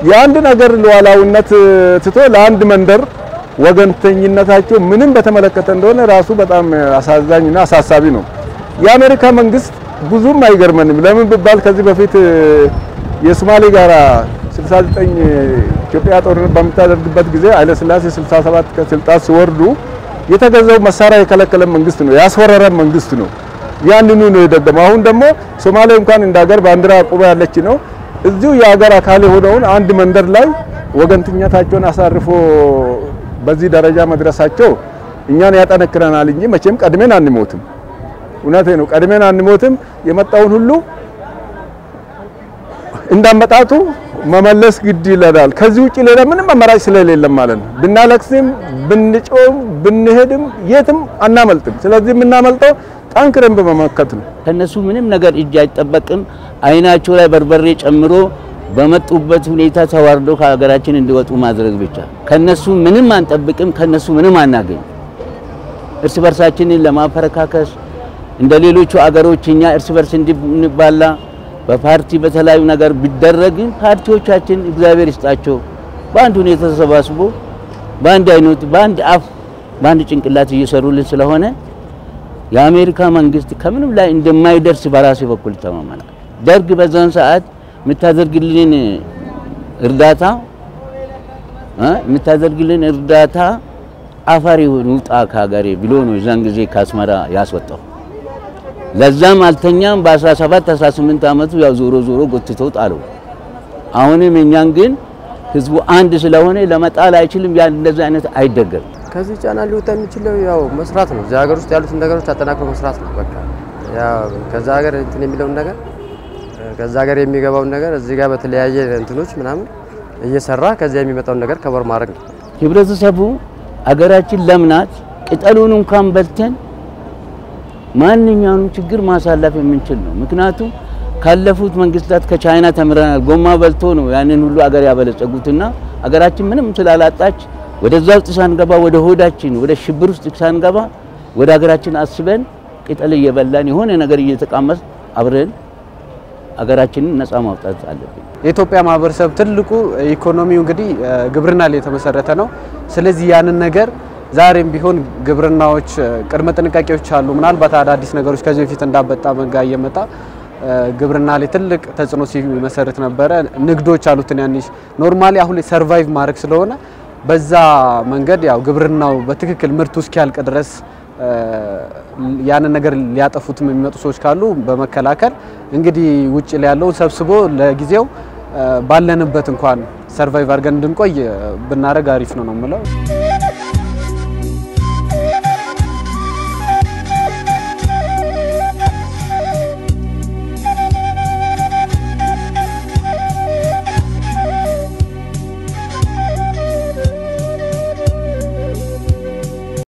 የአንድን ሀገር ሉዓላዊነት ትቶ ለአንድ መንደር ወገንተኝነታቸው ምንም በተመለከተ እንደሆነ ራሱ በጣም አሳዛኝና አሳሳቢ ነው። የአሜሪካ መንግስት ብዙም አይገርመንም። ለምን ቢባል ከዚህ በፊት የሶማሌ ጋራ 69 ኢትዮጵያ ጦርነት በምታደርግበት ጊዜ ኃይለ ሥላሴ 67 ከስልጣን ሲወርዱ የተገዛው መሳሪያ የከለከለ መንግስት ነው፣ ያስወረረ መንግስት ነው። ያንኑ ነው የደገመው። አሁን ደግሞ ሶማሌ እንኳን እንደ ሀገር ባንዲራ አቁባ ያለች ነው። እዚሁ የሀገር አካል የሆነውን አንድ መንደር ላይ ወገንተኝነታቸውን አሳርፎ በዚህ ደረጃ መድረሳቸው እኛን ያጠነክረናል እንጂ መቼም ቀድሜን አንሞትም። እውነቴ ነው፣ ቀድሜን አንሞትም። የመጣውን ሁሉ እንዳመጣቱ መመለስ ግድ ይለናል። ከዚህ ውጭ ሌላ ምንም አማራጭ ስለሌለም ማለት ነው። ብናለቅስም ብንጮም ብንሄድም የትም አናመልጥም። ስለዚህ የምናመልጠው ጠንክረን በመመከት ነው። ከነሱ ምንም ነገር እጅ አይጠበቅም። አይናቸው ላይ በርበሬ ጨምሮ በመጡበት ሁኔታ ተዋርዶ ከሀገራችን እንዲወጡ ማድረግ ብቻ። ከነሱ ምንም አንጠብቅም፣ ከነሱ ምንም አናገኝ። እርስ በርሳችንን ለማፈረካከስ እንደ ሌሎቹ አገሮች እኛ እርስ በርስ እንድንባላ በፓርቲ በተለያዩ ነገር ቢደረግም ፓርቲዎቻችን እግዚአብሔር ይስጣቸው በአንድ ሁኔታ ተሰባስቦ በአንድ አይነት በአንድ አፍ በአንድ ጭንቅላት እየሰሩልን ስለሆነ የአሜሪካ መንግስት ከምንም ላይ እንደማይደርስ በራሴ በኩል ይተማመናል። ደርግ በዛን ሰዓት የምታደርግልን እርዳታ እ የምታደርግልን እርዳታ አፋር ይሁን ውጣ ከሀገሬ ብሎ ነው የዛን ጊዜ ከአስመራ ያስወጣው። ለዛም አልተኛም። በ17 18 ዓመቱ ያው ዞሮ ዞሮ ጎትተው ጣለው። አሁንም እኛን ግን ህዝቡ አንድ ስለሆነ ለመጣል አይችልም። ያ እንደዚህ አይነት አይደገም። ከዚህ ጫና ሊወጣ የሚችለው ያው መስራት ነው። እዚህ ሀገር ውስጥ ያሉትን ነገሮች አጠናክሮ መስራት ነው። በቃ ያው ከዛ ሀገር እንትን የሚለውን ነገር ከዛ ሀገር የሚገባውን ነገር እዚህ ጋር በተለያየ እንትኖች ምናምን እየሰራ ከዚያ የሚመጣውን ነገር ከበር ማድረግ ነው። ህብረተሰቡ አገራችን ለምናት ቅጠሉን እንኳን በልተን ማንኛውንም ችግር ማሳለፍ የምንችል ነው። ምክንያቱም ካለፉት መንግስታት ከቻይና ተምረናል። ጎማ በልቶ ነው ያንን ሁሉ አገር ያበለጸጉትና አገራችን ምንም ስላላጣች ወደዛ ውስጥ ሳንገባ ወደ ሆዳችን ወደ ሽብር ውስጥ ሳንገባ ወደ ሀገራችን አስበን ቅጠል እየበላን የሆነ ነገር እየተቃመስ አብረን አገራችንን ነፃ ማውጣት አለብን። የኢትዮጵያ ማህበረሰብ ትልቁ ኢኮኖሚው እንግዲህ ግብርና ላይ የተመሰረተ ነው። ስለዚህ ያንን ነገር ዛሬም ቢሆን ግብርናዎች ቅድመ ጥንቃቄዎች አሉ። ምናልባት አዳዲስ ነገሮች ከዚህ በፊት እንዳበጣ መንጋ እየመጣ ግብርና ላይ ትልቅ ተጽዕኖ ሲመሰርት ነበረ። ንግዶች አሉ ትናንሽ ኖርማሊ አሁን ላይ ሰርቫይቭ ማድረግ ስለሆነ በዛ መንገድ ያው ግብርናው በትክክል ምርቱ እስኪያልቅ ድረስ ያንን ነገር ሊያጠፉትም የሚመጡ ሰዎች ካሉ በመከላከል እንግዲህ ውጭ ላይ ያለውን ሰብስቦ ለጊዜው ባለንበት እንኳን ሰርቫይቭ አድርገን እንድንቆይ ብናደርግ አሪፍ ነው ነው የምለው።